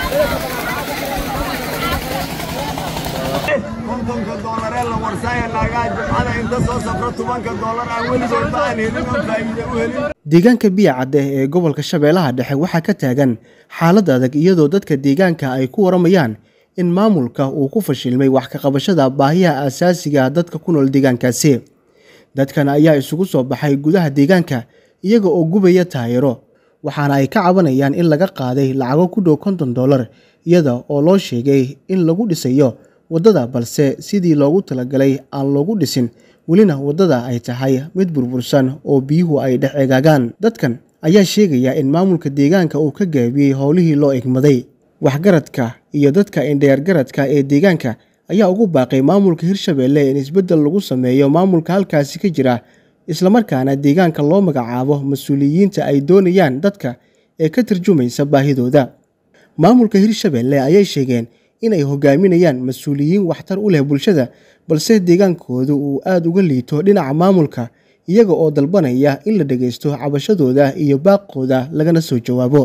kontonka doolaree la warsaaya naagaha jimcada inta soo safro tobanka doolar aan weligoodba aan helin oo faa'iide u helin deegaanka biya cadde ee gobolka shabeellaha dhexe waxaa ka taagan xaalad adag iyadoo dadka deegaanka ay ku waramayaan in maamulka uu ku fashilmay wax ka qabashada baahiyaha aasaasiga ah dadka ku nool deegaankaasi dadkan ayaa isugu soo baxay gudaha deegaanka iyaga oo gubaya taayiro waxaana ay ka cabanayaan in laga qaaday lacago ku dhow konton dollar iyada oo loo sheegay in lagu dhisayo waddada balse sidii loogu talagalay aan loogu dhisin welina waddada ay tahay mid burbursan oo biyuhu ay dhex egaagaan dadkan ayaa sheegaya in maamulka deegaanka uu ka gaabiyey howlihii loo egmaday waxgaradka iyo dadka indheergaradka ee deegaanka ayaa ugu baaqay maamulka hirshabeelle in isbeddel lagu sameeyo maamulka halkaasi ka jira islamarkaana deegaanka loo magacaabo mas-uuliyiinta ay doonayaan dadka ee ka tarjumaysa baahidooda maamulka hirshabeelle ayay sheegeen inay hogaaminayaan mas-uuliyiin waxtar u leh bulshada balse deegaankoodu uu aada uga liito dhinaca maamulka iyaga oo dalbanaya in la dhegaysto cabashadooda iyo baaqooda lagana soo jawaabo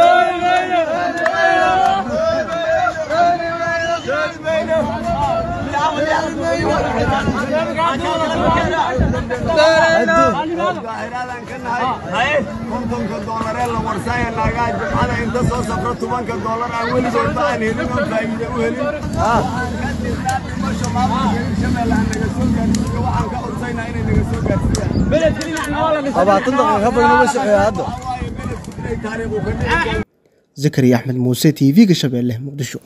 daahiraadan ka nahay kontonka doolaree la warsaaya naagaha jimcada inta soo safro tobanka doolar aan weligoodba aan helin oo faa'iide u helin dhimasho maamulka hirshabelle ha naga soo gaarsiiyo waxaan ka codsaynaa inay naga soo gaarsiiyaan labaatan daqiiqo badan uma socdo hadda waayo beledku inay taariikhu ka dhici zakariya axmed muuse t v-ga shabeelle muqdisho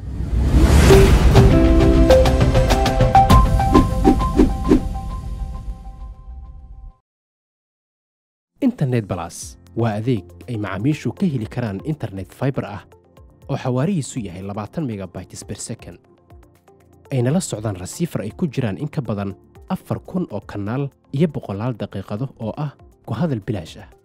internet balas waa adeeg ay macaamiishu ka heli karaan internet fiber ah oo xawaarihiisu yahay labaatan megabytes per second ayna la socdaan rasiifar ay ku jiraan in ka badan afar kun oo kanaal iyo boqolaal daqiiqado oo ah ku hadal bilaash ah